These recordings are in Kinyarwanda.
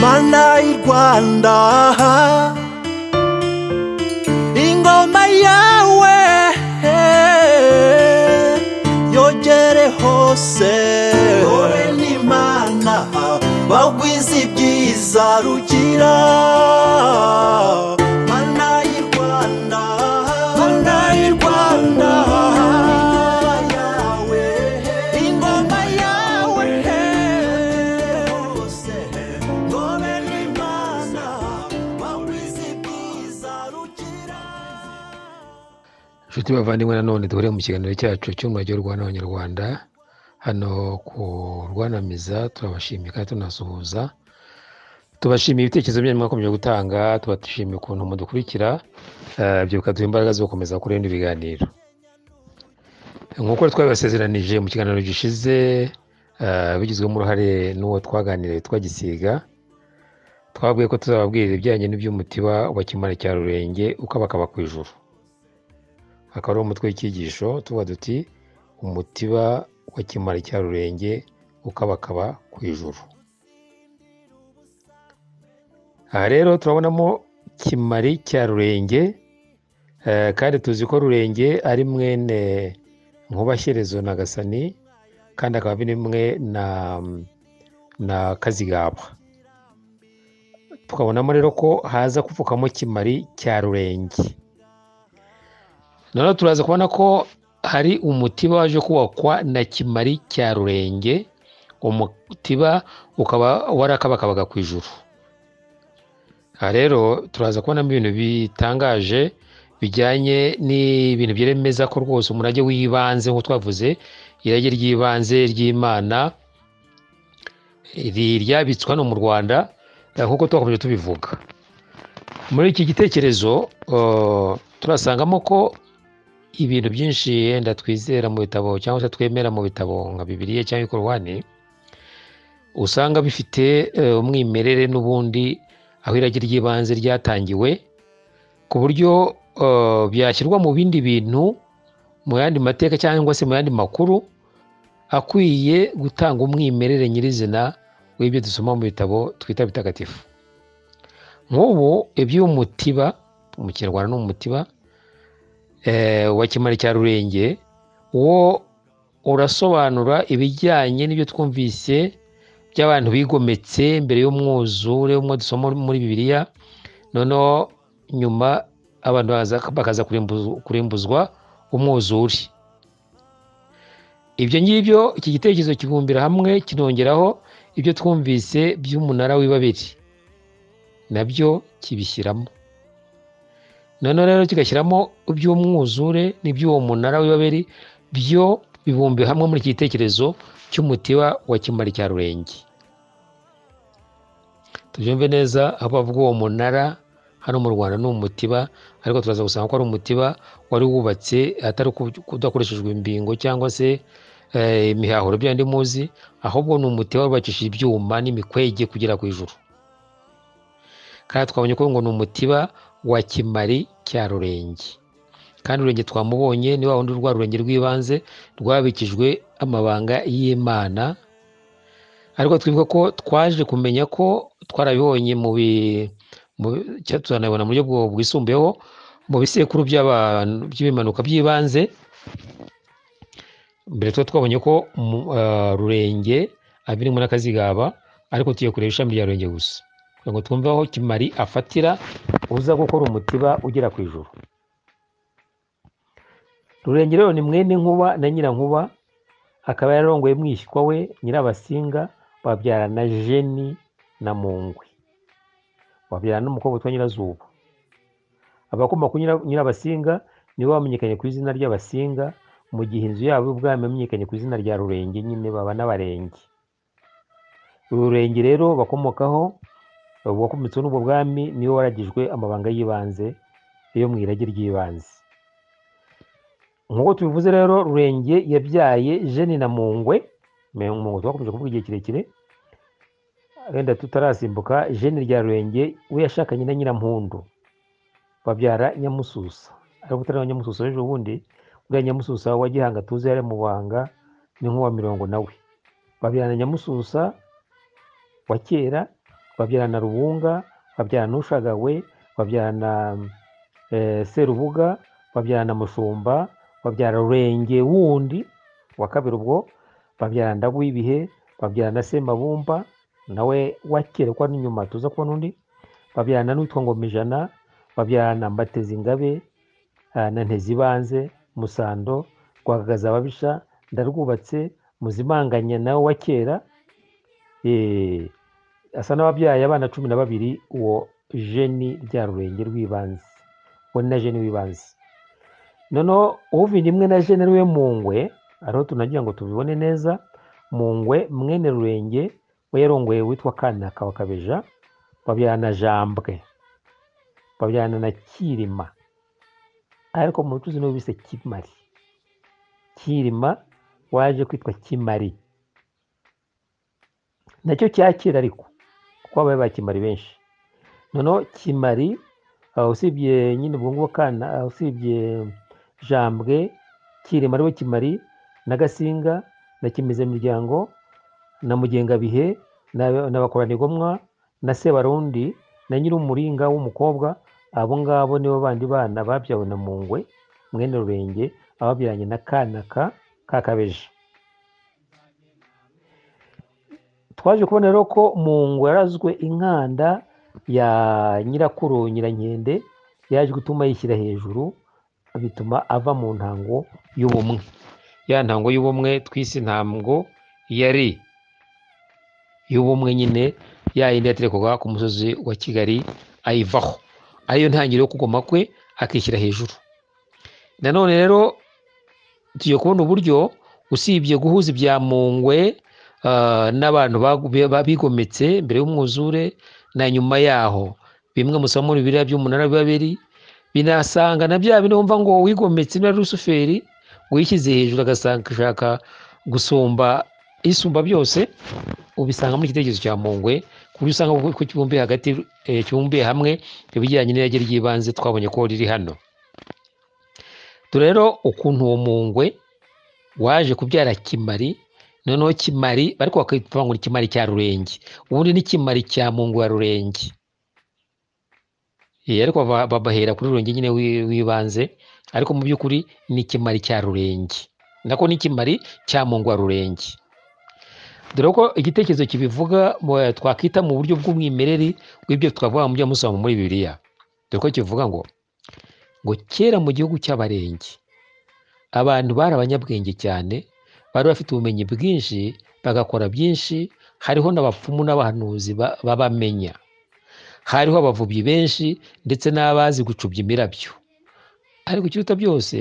mana y'u rwanda ingoma yawe yogere hose wowe n'imana bagwize ibyiza rugira mana y'u rwanda mana y'u rwanda yawe ingoma yawe hose wowe n'imana bagwize ibyiza rugira inshuti bavandimwe nanone duhure mu kiganiro cyacu cy'umurage w'u rwanda abanyarwanda hano ku rwanamiza turabashimiye kandi tunasuhuza tubashimiye ibitekerezo byanyu mwakomeje gutanga tubashimiye ukuntu mudukurikira eh, ibyo bikaduha imbaraga zo gukomeza kuri bino biganiro nk'uko twari twabibasezeranije mu kiganiro gishize eh, bigizwemo uruhare n'uwo twaganiriye twagisiga twabwiye ko tuzababwirira ibijyanye n'iby'umutiba wa kimara cya rurenge uko abakaba ku ijuru akaba ari umutwe w'icyigisho tuba duti umutiba wa kimara cya rurenge ukabakaba ku ijuru aha rero turabonamo kimari cya rurenge eh, kandi tuzi ko rurenge ari mwene nkubashyerezo na gasani kandi akaba ari mwe na na kazigabwa tukabonamo rero ko haza kuvukamo kimari cya rurenge noneho turaza kubona ko hari umutiba waje kubakwa na kimari cya rurenge umutiba ukaba warakabakabaga ku ijuru aha rero turaza kubonamo ibintu bitangaje bijyanye n'ibintu byemeza ko rwose umurage w'ibanze nk'uko twavuze irage ry'ibanze ry'imana ri- ryabitswe hano mu rwanda eh, nk'uko twakomeje tubivuga muri iki gitekerezo eh, turasangamo ko ibintu byinshi yenda twizera mu bitabo cyangwa se twemera mu bitabo nka bibiliya cyangwa ikorwani usanga bifite eh, umwimerere n'ubundi aho iragi ry'ibanze ryatangiwe ku buryo eh, byashyirwa mu bindi bintu mu yandi mateka cyangwa se mu yandi makuru akwiye gutanga umwimerere nyirizina w'ibyo dusoma mu bitabo twita bitagatifu nk'ubu iby'umutiba mu kinyarwanda ni umutiba eh, wa kimari cya rurenge wo urasobanura ibijyanye n'ibyo twumvise by'abantu bigometse mbere y'umwuzure umwe dusoma muri bibiliya noneho nyuma abantu baza- bakaza kurimbu- kurimbuzwa umwuzure ibyo ngibyo iki gitekerezo kibumbira hamwe kinongeraho ibyo twumvise by'umunara w'ibabiri nabyo kibishyiramo noneho rero kigashyiramo iby'umwuzure n'iby'uwo munara w'ibaberi byo bibumbiwe hamwe muri iki gitekerezo cy'umutiba wa kimari cya rurenge tubyumve neza aho bavuga uwo munara hano mu rwanda ni umutiba ariko turaza gusanga ko ari umutiba wari wubatse atari ku- kudakoreshejwe imbingo cyangwa se eh, imihahuro byandi muzi ahubwo ni umutiba wubakishije ibyuma n'imikwege kugera ku ijuru kandi twabonye ko ngo ni umutiba wa kimari cya rurenge kandi ururenge twamubonye ni wa wundi rwa rurenge rw'ibanze rwabikijwe amabanga y'imana ariko twibuka ko twaje kumenya ko twarabibonye mu bi mu cya- tunabibona mu buryo bwo- bwisumbuyeho mu bisekuru by'abantu by'ibimanuka by'ibanze mbere tuba twabonye ko mu- ah, rurenge abirimo n'akazigaba ariko tugiye kureba ishami rya rurenge gusa kugira ngo twumve aho kimari afatira uza gukora umutiba ugera ku ijuru rurenge rero ni mwene nkuba na nyirankuba akaba yararongoye mwishywa we nyirabasinga babyarana jeni na mungwe babyarana n'umukobwa witwa nyirazuba abakomoka ku Nyira- nyirabasinga nibo bamenyekanye ku izina ry'abasinga mu gihe inzu yabo ubwami yamenyekanye ku izina rya rurenge nyine baba n'abarenge ururenge rero bakomokaho uwakometseho n'ubwo bwami niwe waragijwe amabanga y'ibanze yo mu irage ry'ibanze nk'uko tubivuze rero rurenge yabyaye jeni na mungwe Me- mungwe twakomeje kuvuga igihe kirekire wenda tutarasimbuka jeni rya rurenge we yashakanye na nyirampundu babyara nyamususa ariko utari wa nyamususa ejo bundi bwa nyamususa wa gihanga tuzi yari mu banga ni nk'uwa mirongo nawe babyarana nyamususa wa kera babyarana rubunga babyarana ushagawe babyarana eh, serubuga babyarana mushumba babyara rurenge wundi wa kabiri ubwo babyarana ndago w'ibihe babyarana semabumba nawe wakera kwa n'inyuma tuza kubona undi babyarana n'uwitwa ngomijana babyarana mbateza ingabe ah, na ntezibanze musando rwagagaza ababisha ndarwubatse muzimanganye nawe wa kera eh, asa n'ababyaye abana cumi na babiri uwo jeni rya rurenge rw'ibanze uwo ni na jeni w'ibanze noneho uvindi imwe na jeni ariwe mungwe ariho tunagira ngo tubibone neza mungwe mwene rurenge we yarongoye witwa kana kawakabeja babyarana jambwe babyarana na kirima ariko mu rucuzi niwe bise kimari kirima waje kwitwa kimari nacyo cyakira ariko kuko habaye ba kimari benshi noneho kimari ah, usibye nyine ubwo ngubwo kana ah, usibye jambwe kirima ariwe kimari na gasinga na kimezemiryango na mugengabihe na- na bakoranigomwa na sebarundi na nyir'umuringa w'umukobwa abo ngabo nibo bandi bana babyawe na mungwe mwene rurenge ababyaranye na kanaka kakabeje twaje kubona rero ko mungwe yarazwe inkanda ya nyirakuru nyirankende yaje gutuma yishyira hejuru bituma ava mu ntango y'ubumwe ya ntango y'ubumwe twise ntabwo yari y'ubumwe nyine ya yindi yaterekwaga ku musozi wa kigali ayivaho ariyo ntangiriro yo kugoma kwe akishyira hejuru nanone rero tugiye kubona uburyo usibye guhuza ibya mungwe ah, n'abantu bagu- ba- bigometse mbere y'umwuzure na nyuma yaho bimwe musaba muri biriya by'umunara biba biri binasanga na bya bindi wumva ngo wigometse na rusuferi wishyize hejuru agasanga ashaka gusumba isumba byose ubisanga muri igitekerezo cya mungwe ku buryo usanga ko kibumbiye hagati eh, kibumbiye hamwe ibijyanye n'irage ry'ibanze twabonye ko riri hano dore rero ukuntu uwo mungwe waje kubyara kimari noneho kimari ariko bakitwa ngo ni kimari cya rurenge ubundi ni kimari cya mungu ya rurenge Eh, ariko ba- ba- bahera kuri rurenge nyine wi- w'ibanze ariko mu by'ukuri ni kimari cya rurenge nako ni kimari cya mungu wa rurenge dore ko igitekerezo kibivuga mu- twakwita mu buryo bw'umwimerere w'ibyo twavuga mu byo musoma muri bibiliya dore ko kivuga ngo ngo kera mu gihugu cy'abarenge abantu bari abanyabwenge cyane bari bafite ubumenyi bwinshi bagakora byinshi hariho n'abapfumu n'abahanuzi ba- b'abamenya hariho abavubyi benshi ndetse n'abazi gucubya imirabyo ariko ikiruta byose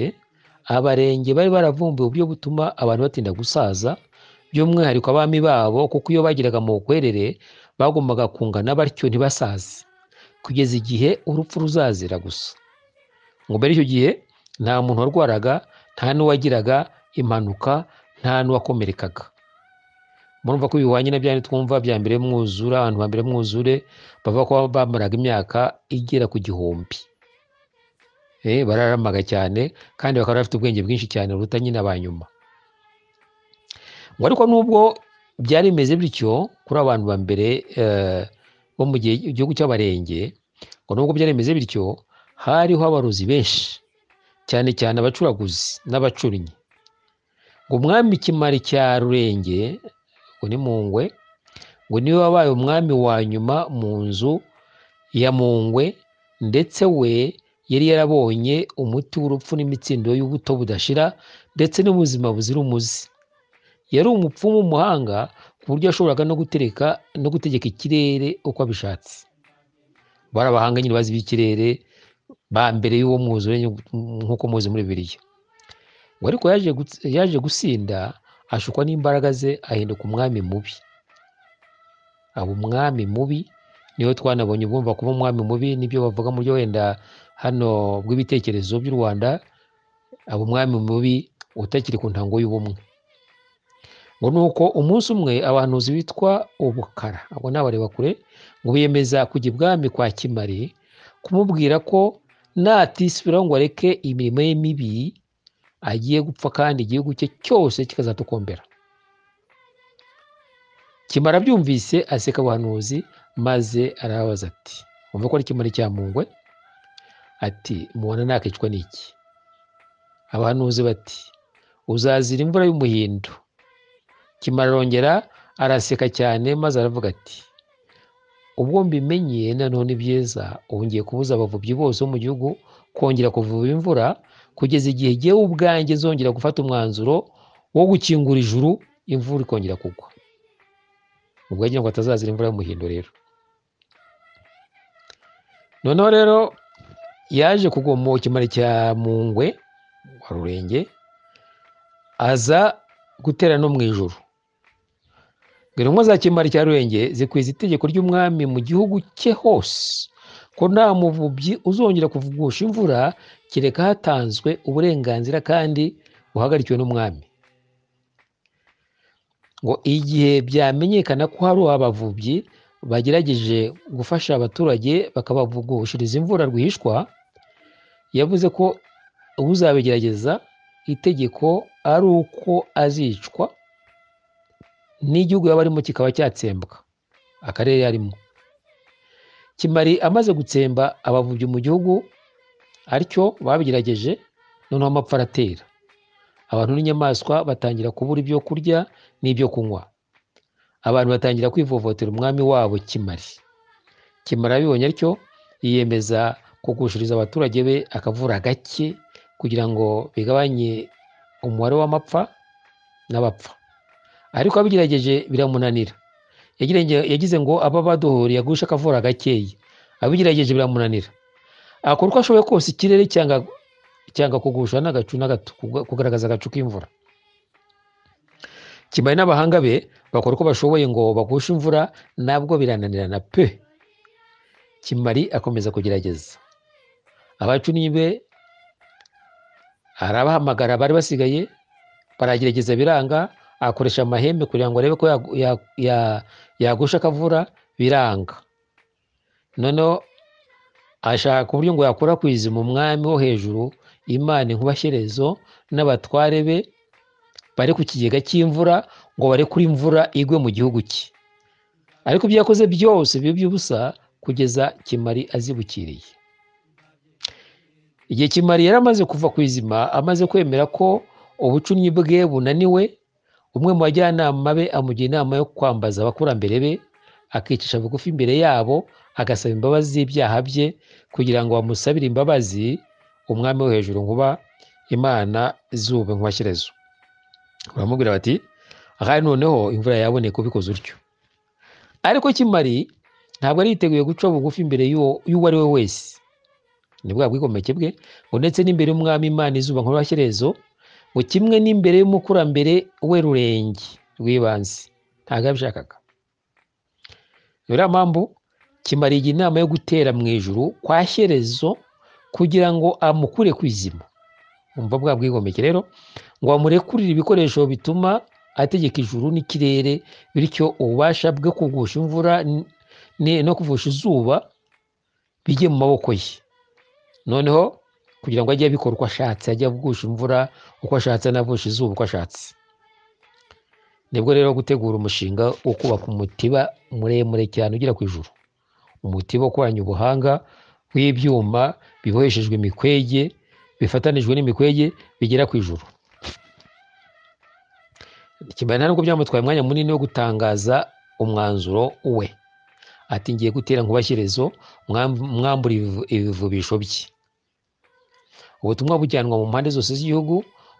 abarenge bari baravumbuye uburyo butuma abantu batinda gusaza by'umwihariko abami babo kuko iyo bagiraga mu bukwerere bagombaga kungana batyo ntibasaze kugeza igihe urupfu ruzazira gusa ngo mbere y'icyo gihe nta muntu warwaraga nta n'uwagiraga impanuka nta n'uwakomerekaga murumva ko bihwanye na byandi twumva bya mbere mwuzura abantu ba mbere mwuzure bavuga ko bamaraga imyaka igera ku gihumbi Eh, bararamaga cyane kandi bakaba bafite ubwenge bwinshi cyane buruta nyine aba nyuma ngo ariko nubwo byari bimeze bityo kuri abo bantu ba mbere eh, bo mu gihe igihugu cy'abarenge ngo nubwo byari bimeze bityo hariho abarozi benshi cyane cyane abacuraguzi n'abacunnyi ngo umwami kimari cya rurenge ngo ni mungwe ngo niwe wabaye umwami wa nyuma mu nzu ya mungwe ndetse we yari yarabonye umuti w'urupfu n'imitsindo y'ubuto budashira ndetse n'ubuzima buzira umuze yari umupfumu w'umuhanga ku buryo yashoboraga no gutereka no gutegeka ikirere uko abishatse bari abahanga nyine bazi iby'ikirere ba mbere y'uwo mwuzure nk'uko muzi muri biriya ngo ariko yaje guts- yaje gusinda ashukwa n'imbaraga ze ahinduka umwami mubi aba umwami mubi niwe twanabonye bumva kuba umwami mubi nibyo bavuga mu byo wenda hano bw'ibitekerezo by'u rwanda aba umwami mubi utakiri ku ntango y'ubumwe ngo ni uko umunsi umwe abahanuzi bitwa ubukara abo ni abareba kure ngo biyemeza kujya ibwami kwa kimari kumubwira ko natisubiraho ngo areke imirimo ye mibi agiye gupfa kandi igihugu cye cyose kikazatukombera kimara abyumvise aseka abahanuzi maze arababaza ati wumva ko ari kimara cya mungwe ati mubona nakicwa n'iki abahanuzi bati uzazira imvura y'umuhindo kimara arongera araseka cyane maze aravuga ati ubwo mbimenye noneho ni byiza ubu ngiye kubuza abavubyi bose bo mu gihugu kongera kuvuba imvura kugeza igihe jyewe ubwanjye zongera gufata umwanzuro wo gukingura ijuru imvura ikongera kugwa ubwo yagira ngo atazazira imvura y'umuhindo rero noneho rero yaje kugwa mu kimari cya mungwe wa rurenge aza gutera no mu ijoro ngo intumwa za kimari cya rurenge zikwiza itegeko ry'umwami mu gihugu cye hose ko nta muvubyi uzongera kuvugusha imvura kereka hatanzwe uburenganzira kandi buhagarikiwe n'umwami ngo igihe byamenyekana ko hari abavubyi bagerageje gufasha abaturage bakabavugushiriza imvura rwihishwa yavuze ko uzabigerageza itegeko ari uko azicwa n'igihugu yaba arimo kikaba cyatsembwa akarere yarimo kimari amaze gutsemba abavubyi mu gihugu aricyo babigerageje noneho amapfa aratera abantu n'inyamaswa batangira kubura ibyo kurya n'ibyo kunywa abantu batangira kwivovotera umwami wabo kimari kimari abibonye atyo yiyemeza kugushiriza abaturage be akavura gake kugira ngo bigabanye umubare w'amapfa n'abapfa ariko abigerageje biramunanira Yagirenge- yagize ngo aba baduhuriye agushe akavura gakeya abigerageje biramunanira akora uko ashoboye kose ikirere cyanga cyanga kugusha n'agacu n'agato kuga- kugaragaza agacu k'imvura kimari n'abahanga be bakora uko bashoboye ngo bagushe imvura nabwo birananirana pe kimari akomeza kugerageza abacunnyi be arabahamagara bari basigaye baragerageza biranga akoresha amahembe kugira ngo arebe ko yagu- ya- ya- yagusha akavura biranga noneho ashaka uburyo ngo yakwirakwiza mu mwami wo hejuru imana inkubashyerezo n'abatware be bari ku kigega cy'imvura ngo barekure imvura igwe mu gihugu cye ariko ibyo yakoze byose biba iby'ubusa kugeza kimari azibukiriye igihe kimari yari amaze kuva ku izima amaze kwemera ko ubucunnyi bwe bunaniwe umwe mu bajyanama be amugira inama yo kwambaza abakurambere be akicisha bugufi imbere yabo agasaba imbabazi z'ibyaha bye kugira ngo bamusabire imbabazi umwami wo hejuru nkuba imana zube nkwashyirezo baramubwira bati ahari noneho imvura yaboneka ubikoze utyo ariko kimari ntabwo yari yiteguye guca bugufi imbere y'uwo y'uwo ari we wese ni bwa bwigomeke bwe ngo ndetse n'imbere y'umwami imana izuba nkurashyirezo ngo kimwe n'imbere y'umukurambere we rurenge rw'ibanze ntabwo yabishakaga niyo rero mpamvu kimara igihe inama yo gutera mu ijuru kwa shyerezo kugira ngo amukure ku izima umva bwa bwigomeke rero ngo amurekurire ibikoresho bituma ategeka ijuru n'ikirere bityo ububasha bwo kugusha imvura n- ni- no kuvusha izuba bijye mu maboko ye noneho kugira ngo ajye abikora uko ashatse ajye avugusha imvura uko ashatse anavusha izuba uko ashatse nibwo rero gutegura umushinga wo kubaka umutiba muremure cyane ugera ku ijuru umutiba ukoranye ubuhanga w'ibyuma biboheshejwe imikwege bifatanijwe n'imikwege bigera ku ijuru kimara ntabwo byamutwaye umwanya munini wo gutangaza umwanzuro we ati ngiye gutera nkubashyirezo mwamb- mwambura ibivu- ibivubisho bye ubutumwa bujyanwa mu mpande zose z'igihugu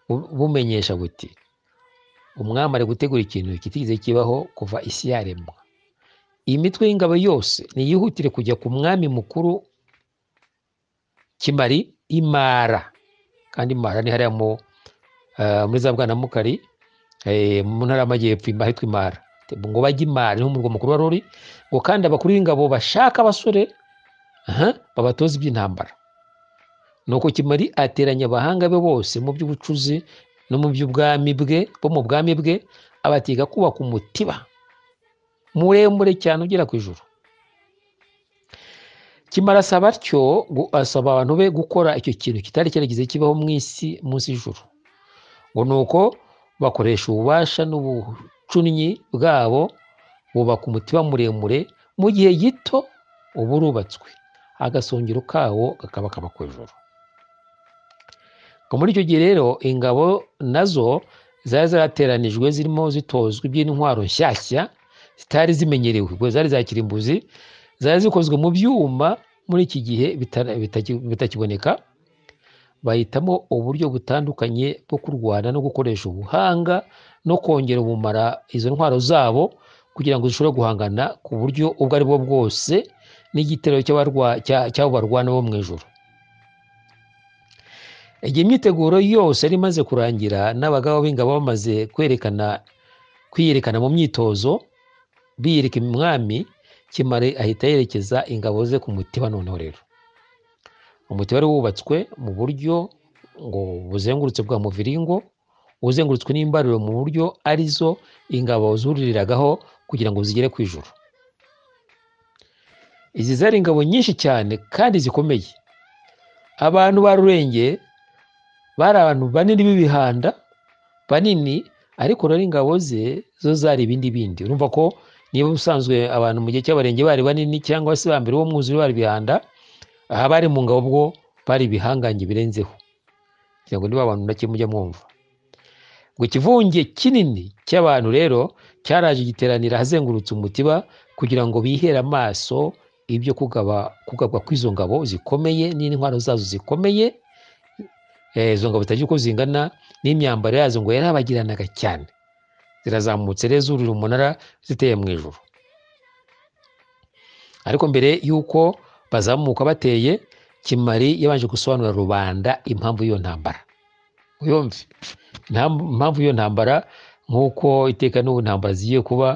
bu- bumenyesha buti umwami ari gutegura ikintu kitigeze kibaho kuva isi yaremwa iyi mitwe y'ingabo yose niyihutire kujya ku mwami mukuru kimari imara kandi imara ni hariya mu eh, muri za bwanamukari eh, mu ntara y'amajyepfo ima- ahitwa imara ngo bajye imara niho umurwa mukuru wari uri ngo kandi abakuru b'ingabo bashaka abasore aha, babatoza iby'intambara nuko kimari ateranya abahanga be bose mu by'ubucuzi no mu by'ubwami bwe bo mu bwami bwe abatiga kubaka umutiba muremure cyane ugera ku ijuru kimara asaba atyo gu- asaba abantu be gukora icyo kintu kitari cyarigeze kibaho mu isi munsi y'ijuru ngo ni uko bakoresha ububasha n'ubucunnyi bwabo wubaka umutiba muremure mu gihe gito uba urubatswe agasongero kawo kakaba kaba ku ijoro muri icyo gihe rero ingabo nazo zari zarateranijwe zirimo zitozwa iby'intwaro nshyashya zitari zimenyerewe ubwo zari zakirimbuzi zari zikozwe mu byuma muri iki gihe bitana- bitaki- bitakiboneka bahitamo uburyo butandukanye bwo kurwana no gukoresha ubuhanga no kongera ubumara izo ntwaro zabo kugira ngo zishobore guhangana ku buryo ubwo ari bwo bwose n'igitero cy'abarwa- cya- cy'abo barwana bo mu ijoro igihe imyiteguro yose yari imaze kurangira n'abagabo b'ingabo bamaze kwerekana kwiyerekana mu myitozo biyereka umwami kimare ahita yerekeza ingabo ze ku mutiba noneho rero umutiba wari wubatswe mu buryo ngo buzengurutse bwa muviringo uzengurutswe n'imbariro mu buryo arizo ingabo zuriragaho kugira ngo zigere ku ijuru izi zari ingabo nyinshi cyane kandi zikomeye abantu ba rurenge bari abantu banini b'ibihanda banini ariko rero ingabo ze zo zari ibindi bindi urumva ko niba ubusanzwe abantu mu gihe cy'abarenge bari banini cyangwa se ba mbere bo mwuzure bari ibihanda aha bari mu ngabo bwo bari ibihangange birenzeho kugira ngo niba abantu nake mujya mwumva ngo ikivunge kinini cy'abantu rero cyaraje giteranira ahazengurutse umutiba kugira ngo bihere amaso ibyo kugaba kugabwa kw'izo ngabo zikomeye n'intwaro zazo zikomeye eh, izo ngabo zitagira uko zingana n'imyambaro yazo ngo yarabagiranaga cyane zirazamutse rero zurira umunara ziteye mu ijuru ariko mbere y'uko bazamuka bateye kimari yabanje gusobanurira rubanda impamvu y'iyo ntambara uyumve Nta- impamvu y'iyo ntambara nk'uko iteka n'ubu ntambara zigiye kuba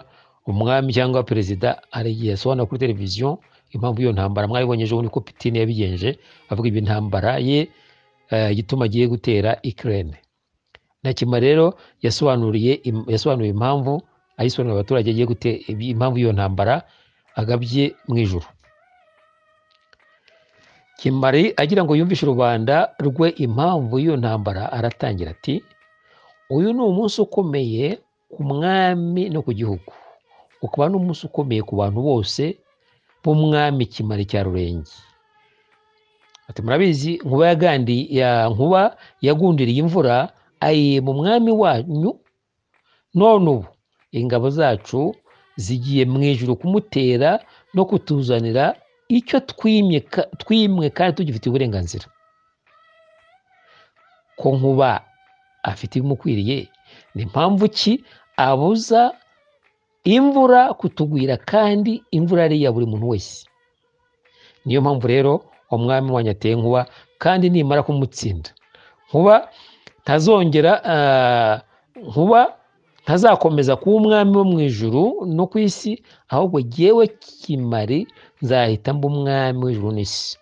umwami cyangwa perezida hari igihe asobanura kuri televiziyo impamvu y'iyo ntambara mwayibonye ejo bundi ko pitine yabigenje avuga ibi ntambara ye eh, igituma agiye gutera ikirere nakima rero yasobanuriye im- yasobanuye impamvu ayisobanurira abaturage agiye gute ibi- impamvu y'iyo ntambara agabye mu ijuru kimari agira ngo yumvishe rubanda rwe impamvu y'iyo ntambara aratangira ati uyu ni umunsi ukomeye ku mwami no ku gihugu ukaba n'umunsi ukomeye ku bantu bose b'umwami kimari cya rurenge ati murabizi nkuba yagandi ya nkuba yagundiriye imvura ayi mu mwami wanyu none ubu ingabo zacu zigiye mu ijuru kumutera no kutuzanira icyo twimye ka- twimwe kandi tugifitiye uburenganzira ko nkuba afite ibimukwiriye ni mpamvu ki abuza imvura kutugwira kandi imvura ari iya buri muntu wese niyo mpamvu rero umwami wanyu ateye nkuba kandi nimara kumutsinda nkuba ntazongera ah, nkuba ntazakomeza kuba umwami wo mu ijuru no ku isi ahubwo jyewe kimari nzahita mba umwami w'ijuru n'isi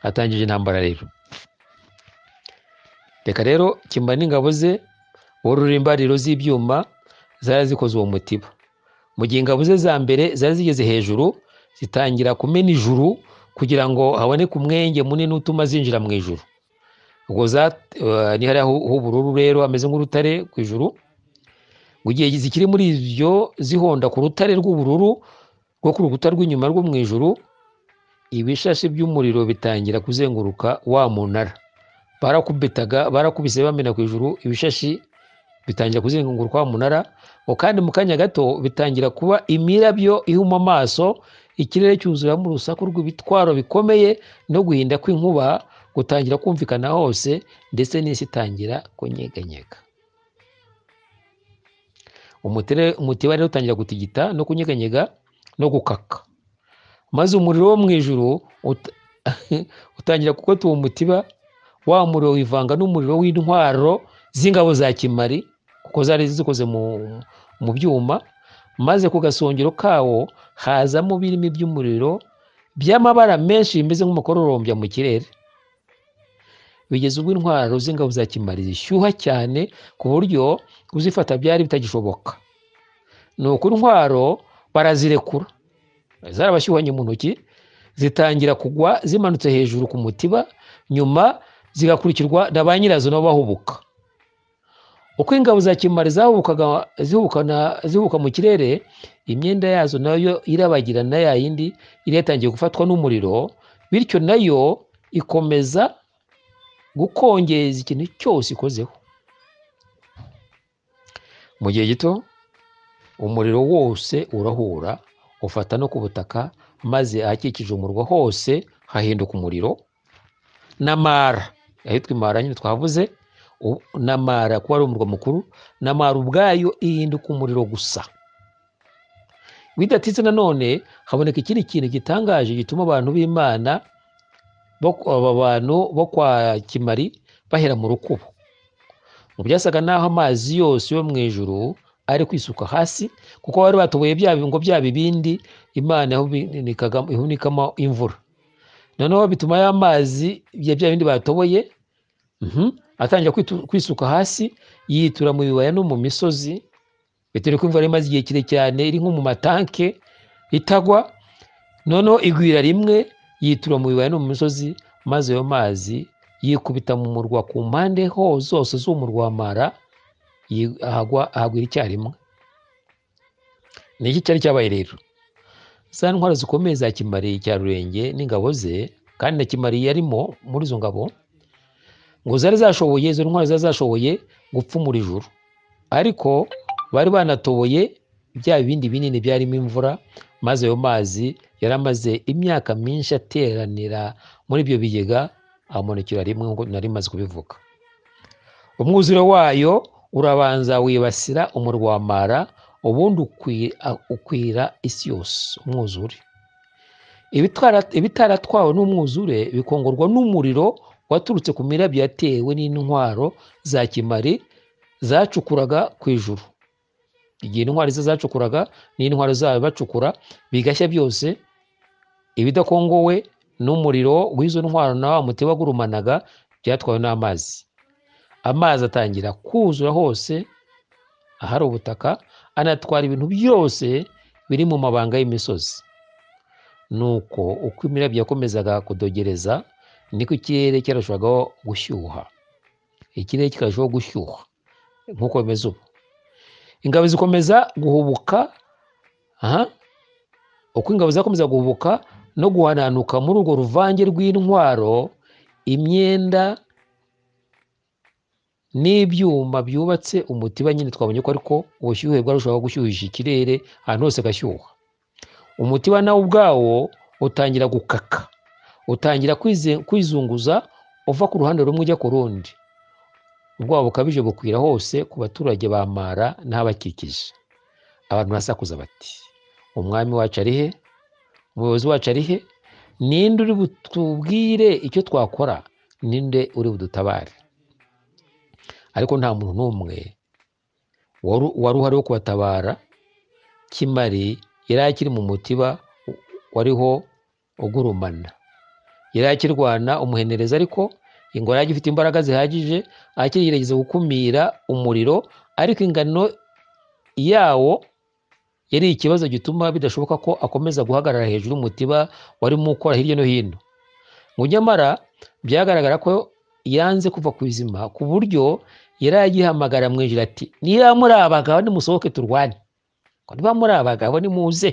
atangije intambara rero reka rero kimba n'ingabo ze wurura imbariro z'ibyuma zari zikoze uwo mutiba mu gihe ingabo ze za mbere zari zigeze hejuru zitangira kumena ijuru kugira ngo haboneke umwenge munini utuma zinjira mu ijuru ubwo za- eh, ni hariya h'u- h'ubururu rero hameze nk'urutare ku ijuru mu gihe zikiri muri ibyo zihonda ku rutare rw'ubururu rwo ku rukuta rw'inyuma rwo mu ijuru ibishashi by'umuriro bitangira kuzenguruka wa munara barakubitaga barakubise bamena ku ijuru ibishashi bitangira kuzenguruka wa munara ngo kandi mu kanya gato bitangira kuba imirabyo ihuma amaso ikirere cyuzuramo urusaku rw'ibitwaro bikomeye no guhinda kw'inkuba gutangira kumvikana hose ndetse n'isi itangira kunyeganyega Umutere- umutiba rero utangira gutigita no kunyeganyega no gukaka maze umuriro wo mu ijuru ut- utangira gukota uwo mutiba wa muriro wivanga n'umuriro w'intwaro z'ingabo za kimari kuko zari zikoze mu, mu byuma maze ku gasongero kawo hazamo birimi by'umuriro by'amabara menshi bimeze nk'umukororombya mu kirere bigeze ubwo intwaro z'ingabo za kimari zishyuha cyane ku buryo kuzifata byari bitagishoboka nuko intwaro barazirekura zarabashyuhanye mu ntoki zitangira kugwa zimanutse hejuru ku mutiba nyuma zigakurikirwa na ba nyirazo nabo bahubuka uko ingabo za kimari zahubukaga zihubukana zihubuka mu kirere imyenda yazo nayo irabagirana ya yindi yari yatangiye gufatwa n'umuriro bityo nayo ikomeza gukongeza ikintu cyose ikozeho mu gihe gito umuriro wose urahura ufata no ku butaka maze ahakikije umurwa hose hahinduka umuriro n'amara ahitwa imara nyine twavuze u- n'amara kuba ari umurwa mukuru n'amara ubwayo ihinduka umuriro gusa bidatitse nanone haboneka ikindi kintu gitangaje gituma abantu b'imana bo- aba bantu bo kwa kimari bahera mu rukubo mu byasaga n'aho amazi yose yo mu ijuru ari kwisuka hasi kuko bari batoboye bya ngo bya bibindi imana yahuninikaga- ihunikamo imvura noneho bituma ya mazi ya bya bindi batoboye mhm, atangira kwitu- kwisuka hasi yitura mu bibaya no mu misozi bitewe ko imvura yari imaze igihe kire cyane iri nko mu matanke itagwa noneho igwira rimwe yitura mu bibaya no mu misozi maze ayo mazi yikubita mu murwa ku mpande ho zose z'umurwa wa mara yi- ahagwa ahagwira icyarimwe ni iki cyari cyabaye rero za ntwaro zikomeye za kimari cya rurenge n'ingabo ze kandi na kimari yarimo muri izo ngabo ngo zari zashoboye izo ntwaro zari zashoboye gupfumura ijuru ariko bari banatoboye bya bindi binini byarimo imvura maze ayo mazi yari amaze imyaka myinshi ateranira muri ibyo bigega amunukira rimwe nk'uko nari maze kubivuga umwuzure wayo urabanza wibasira umurwa wa mara ubundi ukwi- a- ukwira isi yose umwuzure Ibitwara- ibitaratwawe n'umwuzure bikongorwa n'umuriro waturutse ku mirabyo yatewe n'intwaro za kimari zacukuraga ku ijuru igihe intwari ze zacukuraga n'intwaro zayo bacukura bigashya byose ibidakongowe n'umuriro w'izo ntwaro na wa mutiba wagurumanaga byatwawe n'amazi amazi atangira kuzura hose ahari ubutaka anatwara ibintu byose biri mu mabanga y'imisozi nuko uko imirabyo yakomezaga kudogereza niko ikirere cyarushabagaho gushyuha ikirere kikarushaho gushyuha nk'uko bimeze ubu ingabo zikomeza guhubuka aha uko ingabo zakomeza guhubuka no guhananuka muri urwo ruvange rw'intwaro imyenda n'ibyuma byubatse umutiba nyine twabonye ko ariko ubushyuhe bwarushaho gushyuhisha ikirere ahantu hose gashyuha umutiba nawo ubwawo utangira gukaka utangira kwize- kwizunguza uva ku ruhande rumwe ujya ku rundi ubwawo bukabije bukwira hose ku baturage ba mara n'abakikije abantu barasakuza bati umwami wacu ari he umuyobozi wacu ari he ninde uri butubwire icyo twakora ninde uri budutabare ariko nta muntu n'umwe wari wari uhari wo kubatabara kimari yari akiri mu mutiba wariho ugurumana yari akirwana umuhenereza ariko ngo yari agifite imbaraga zihagije akirigerageza gukumira umuriro ariko ingano yawo yari ikibazo gituma bidashoboka ko akomeza guhagarara hejuru y'umutiba warimo ukora hirya no hino ngo nyamara byagaragara ko yanze kuva ku izima ku buryo yari agihamagara mu ijoro ati niba muri abagabo nimusohoke turwane ngo niba muri abagabo nimuze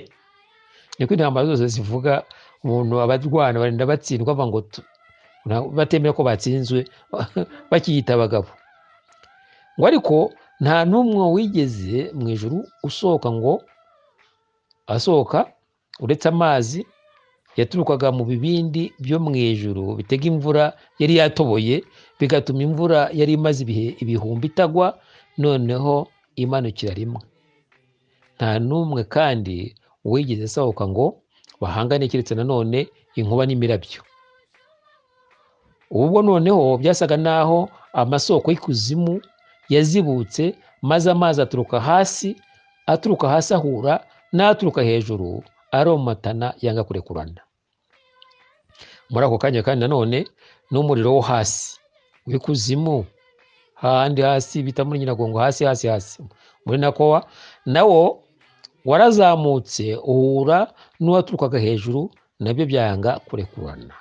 niko intambara zose zivuga umuntu abarwana barinda batsindwa bava ngo tu- nta- batemera ko batsinzwe bakiyita abagabo ngo ariko nta n'umwe wigeze mu ijuru usohoka ngo asohoka uretse amazi yaturukaga mu bibindi byo mu ijuru bitega imvura yari yatoboye bigatuma imvura yari imaze ibihe ibihumbi itagwa noneho imanukira rimwe nta n'umwe kandi wigeze asohoka ngo bahangane keretse nanone inkuba n'imirabyo ubwo noneho byasaga n'aho amasoko y'ikuzimu yazibutse maze amazi aturuka hasi aturuka hasi ahura n'aturuka hejuru aromatana yanga kurekurana muri ako kanya kandi nanone n'umuriro wo hasi w'ikuzimu hahandi hasi bita muri nyiragongo hasi hasi hasi muri nakowa nawo warazamutse uhura n'uwaturukaga hejuru nabyo byanga kurekurana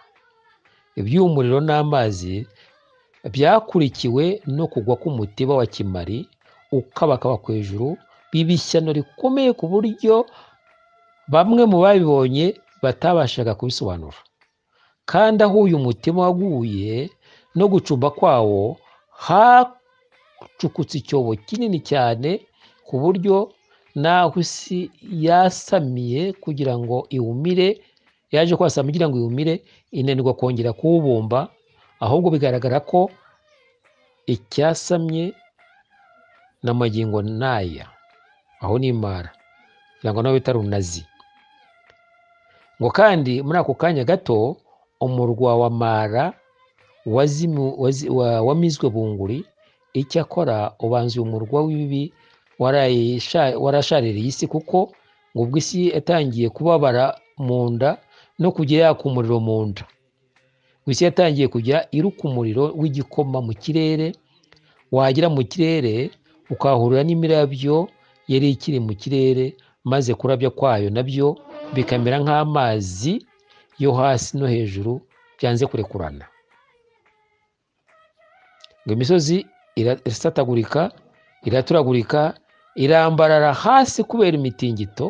iby'umuriro n'amazi byakurikiwe no kugwa k'umutiba wa kimari ukabakaba ku hejuru biba ishyano rikomeye ku buryo bamwe mu babibonye batabashaga kubisobanura kandi aho uyu mutima waguye no gucumba kwawo hacukutse icyobo kinini cyane ku buryo n'aho isi yasamiye kugira ngo iwumire yaje kwasama kugira ngo iwumire inanirwa kongera kuwubumba ahubwo bigaragara ko icyasamye n'amagingo n'aya aho ni imara kugira ngo nawe witare unazi ngo kandi muri ako kanya gato umurwa wa mara wazimu- wazi- wa- wamizwe bunguri icyakora ubanza uyu murwa w'ibibi warayisha- warashaririye isi kuko ngo ubwo isi yatangiye kubabara mu nda no kujya yaka umuriro mu nda ngo isi yatangiye kujya iruka umuriro w'igikoma mu kirere wagera mu kirere ukahurira n'imirabyo yari ikiri mu kirere maze kurabya kwayo nabyo bikamera nk'amazi yo hasi no hejuru byanze kurekurana ngo imisozi ira- irasatagurika iraturagurika irambarara hasi kubera imitingito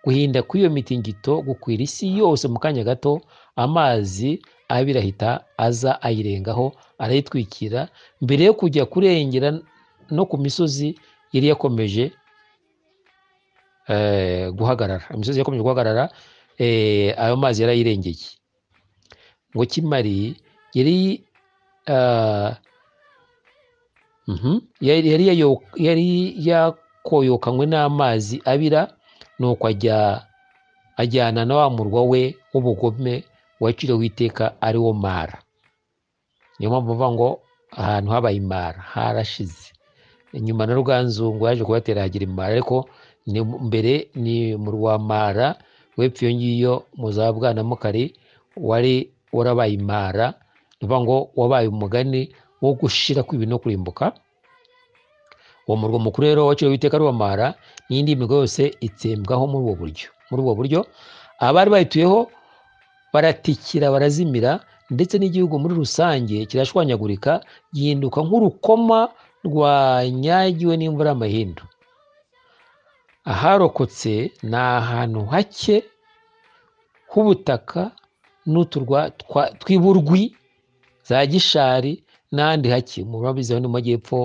guhinda kw'iyo mitingito gukwira isi yose mu kanya gato amazi abirahita aza ayirengaho arayitwikira mbere yo kujya kurengera no ku misozi yari yakomeje eh, guhagarara imisozi yakomeje guhagarara eh, ayo mazi yarayirengeye ngo kimari yari ah, Mhm. yari yari yayo- yari yakoyokanywe n'amazi abira nuko ajya ajyana na wa murwa we w'ubugome waciriwe iteka ari wo mara niyo mpamvu bavuga ngo ahantu habaye imara harashize inyuma na ruganzungu yaje kubatera hagira imara ariko ni mbere ni mu rwa mara wepfo iyo ngiyo mu za bwanamukari wari warabaye imara ni ukuvuga ngo wabaye umugani wo gushira kw'ibi no kurimbuka uwo murwa mukuru rero waciriwe witeka ruwamara n'indi mirwa yose itsembwaho muri ubwo buryo muri ubwo buryo abari bayituyeho baratikira barazimira ndetse n'igihugu muri rusange kirashwanyagurika gihinduka nk'urukoma rwanyagiwe n'imvura y'amahindu aharokotse ni ahantu hake h'ubutaka n'uturwa twa- tw'iburwi za gishari n'ahandi hake mu babizi aho ni mu majyepfo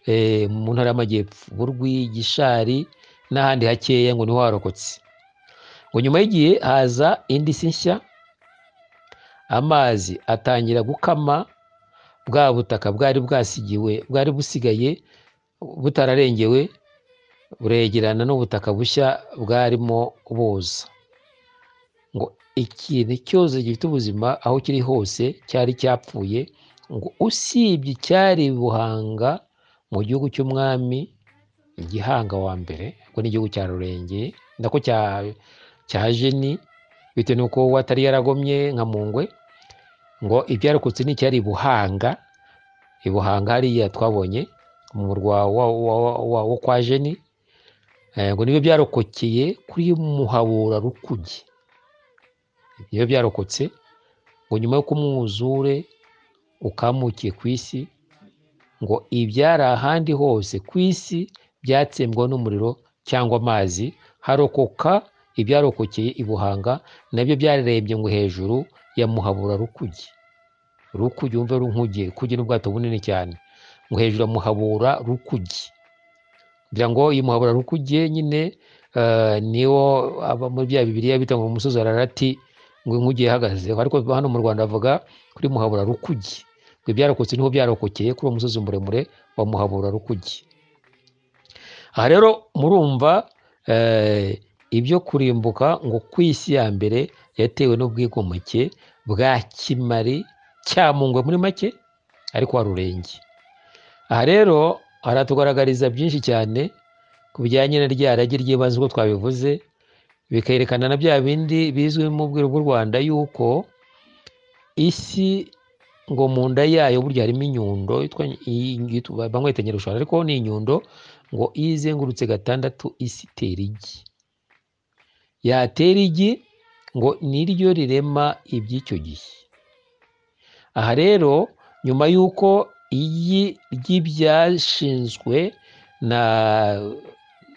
eh, mu ntara y'amajyepfo burwi gishari n'ahandi hakeya ngo niho harokotse ngo nyuma y'igihe haza indi si nshya amazi atangira gukama bwa butaka bwari bwasigiwe bwari busigaye butararengewe buregerana n'ubutaka bushya bwarimo buza ngo ikintu cyose gifite ubuzima aho kiri hose cyari cyapfuye ngo usibye icyari buhanga mu gihugu cy'umwami gihanga wa mbere ubwo ni igihugu cya rurenge ndako cya cya jeni bitewe n'uko we atari yaragomye nka mungwe ngo ibyarokotse ni icyari buhanga ibuhanga hariya twabonye mu murwa wa- wa- wa- wa- wo kwa jeni Eh, ngo nibyo byarokokeye kuri muhabura rukuge nibyo byarokotse ngo nyuma y'uko umwuzure ukamukiye ku isi ngo ibyari ahandi hose ku isi byatsembwa n'umuriro cyangwa amazi harokoka ibyarokokeye i buhanga nabyo byarembye ngo hejuru ya muhabura rukuge rukuge wumve runkuge kuge n'ubwato bunini cyane ngo hejuru ya muhabura rukuge kugira ngo iyi muhabura rukuge nyine eh, niwo aba muri bya bibiliya bita ngo umusozi ararati ngo inkuge yahagazeho ariko hano mu rwanda avuga kuri muhabura rukuge ngo ibyarokotse niho byarokokeye kuri uwo musozi muremure wa muhabura rukuge aha rero murumva eh, ibyo kurimbuka ngo ku isi ya mbere yatewe n'ubwigomeke bwa kimari cyamungwe muri make ariko wa rurenge aha rero haratugaragariza byinshi cyane ku bijyanye na rya rage ry'ibanze uko twabivuze bikerekana na bya bindi bizwi mu bwiru bw'u rwanda yuko isi ngo mu nda yayo burya harimo inyundo yitwa iyi- yitwa- bamwe bayita nyirushwana ariko ni inyundo ngo iyo izengurutse gatandatu isi itera igi yatera igi ngo niryo rirema iby'icyo gihe aha rero nyuma y'uko igi ry'ibyashinzwe na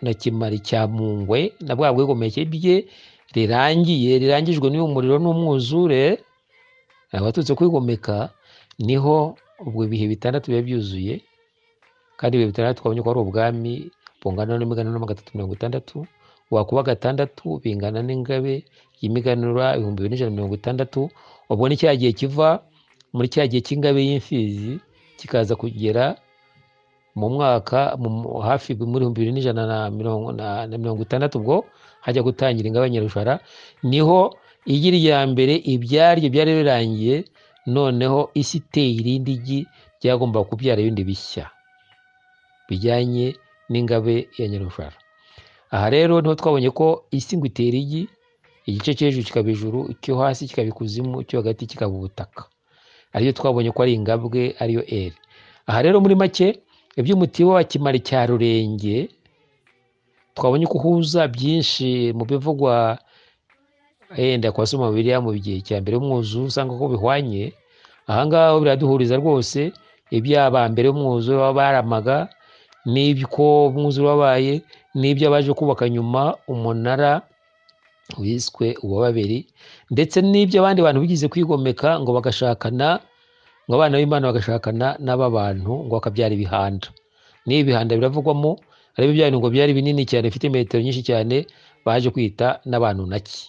na kimari cya mungwe na bwa bwegomeke bye rirangiye rirangijwe n'uyu muriro n'umwuzure abatutsi kwigomeka niho ubwo ibihe bitandatu biba byuzuye kandi ibihe bitandatu twabonye ko ari ubwami bungana n'imiganura magana atatu mirongo itandatu wakuba gatandatu bingana n'ingabe y'imiganura ibihumbi bibiri n'ijana na mirongo itandatu ubwo ni cya gihe kiva muri cya gihe cy'ingabe y'imfizi kikaza kugera mu mwaka mu- hafi muri ibihumbi bibiri n'ijana na mirongo na- na mirongo itandatu ubwo hajya gutangira ingabe nyarushara niho igi rya mbere ibyaryo byari birangiye noneho isi iteye irindi gi ryagombaga kubyara ibindi bishya bijyanye n'ingabe ya nyarushara aha rero niho twabonye ko isi ngo itera igi igice cyo hejuru kikaba ijuru icyo hasi kikaba ikuzimu icyo hagati kikaba ubutaka ariyo twabonye ko ari ingabwe ariyo eri aha rero muri make iby'umutiba wa kimari cya rurenge twabonye ko uhuza byinshi mu bivugwa yenda kwa soma biriya mu gihe cya mbere y'umwuzure usanga ko bihwanye aha ngaha ho biraduhuriza rwose iby'abambere b'umwuzure baba baramaga n'ibyo umwuzure wabaye n'ibyo abaje kubaka nyuma umunara wiswe uwa babiri ndetse n'ibyo abandi bantu bigize kwigomeka ngo bagashakana ngo abana b'imana bagashakana n'ab'abantu ngo bakabyara ibihanda n'ibi bihanda biravugwamo ariko bya bintu ngo byari binini cyane bifite metero nyinshi cyane baje kwita n'abantu naki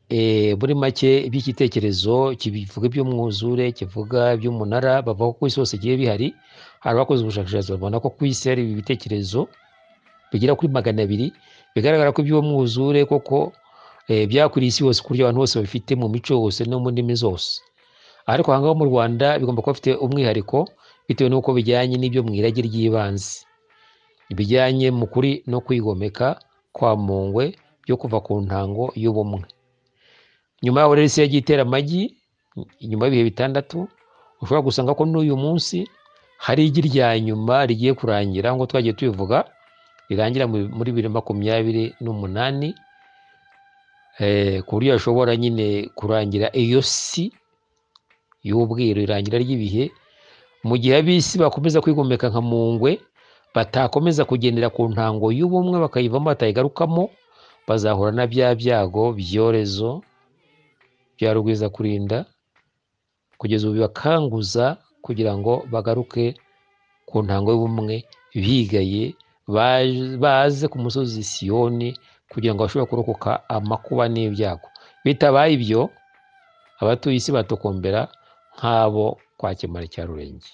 Eh, muri make iby'igitekerezo kibivuga iby'umwuzure kivuga iby'umunara bavuga ko ku isi hose igiye bihari hari abakoze ubushakashatsi babona ko ku isi hari ibi bitekerezo bigera kuri magana abiri bigaragara ko iby'uwo mwuzure koko eh, byakwiriye isi yose ku buryo abantu bose babifite mu mico yose no mu ndimi zose ariko aha ngaha mu rwanda bigomba kuba bifite umwihariko bitewe n'uko bijyanye n'ibyo mu irage ry'ibanze bijyanye mu kuri no kwigomeka kwa mungwe byo kuva ku ntango y'ubumwe nyuma yaho rero isi yagiye itera amagi nyuma y'ibihe bitandatu ushobora gusanga ko n'uyu munsi hari igi rya nyuma rigiye kurangira ngo twagiye tubivuga rirangira mu- muri bibiri na makumyabiri n'umunani eh, ku buryo hashobora nyine kurangira iyo si y'ubwiru irangira ry'ibihe mu gihe ab'isi bakomeza kwigomeka nka mungwe batakomeza kugendera ku ntango y'ubumwe bakayivamo batayigarukamo bazahura na bya byago byorezo bya rugwiza kurinda kugeza ubu bibakanguza kugira ngo bagaruke ku ntango y'ubumwe bigaye baje- baze ku musozi siyoni kugira ngo bashobore kurokoka amakuba n'ibyago bitabaye ibyo abatuye isi batokombera nk'abo kwa kimara cya rurenge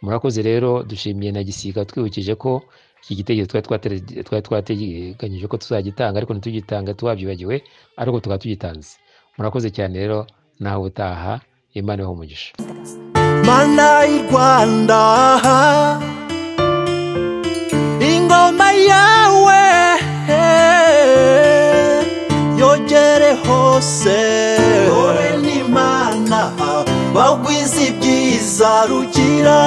murakoze rero dushimiye na gisiga twibukije ko iki gitekerezo twari twatege- twari twateganyije ko tuzagitanga ariko ntitugitanga twabyibagiwe ariko tukaba tugitanze murakoze cyane rero nawe utaha imana ibahe umugisha mana y'u rwanda ingoma yawe yogere hose wowe n'imana bagwize ibyiza rugira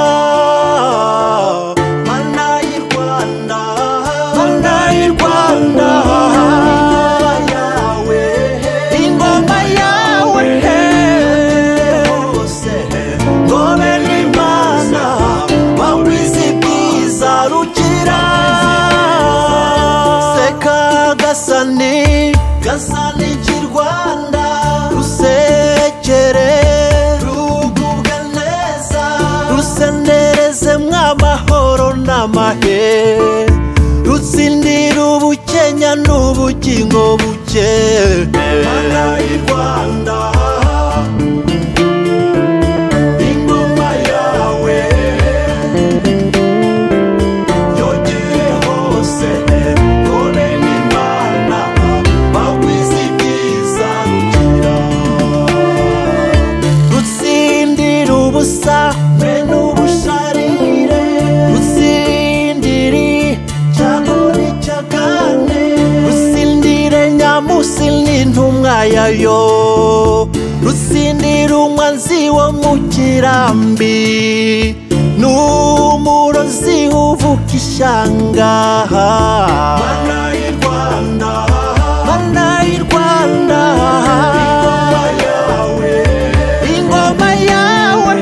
mana y'u rwanda mana y'u rwanda yawe ingoma yawe hose ngobe n'imana bagwize ibyiza rukira seka gasani gasani cy'i rwanda rusekere rugubwa neza rusenereze mw'amahoro n'amahe rutsindira ubukenya n'ubugingo buke mana y'u rwanda ingoma yawe yogere hose none n'imana bagwize ibyiza rugira rutsindira ubusa mwe n'ubusharire rutsindiri cyagore cyagane rutsindire nyamusi n'intumwa yayo rutsindira umwanzi wo mu kirambi n'umurozi uvuka ishyanga mana y'u rwanda mana y'u rwanda ingoma yawe ingoma yawe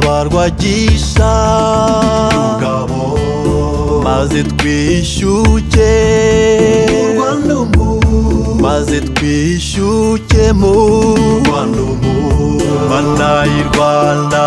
turagisha ngabo maze twishyuke Rwanda ubu maze twishyuke mu Rwanda ubu mana y'u Rwanda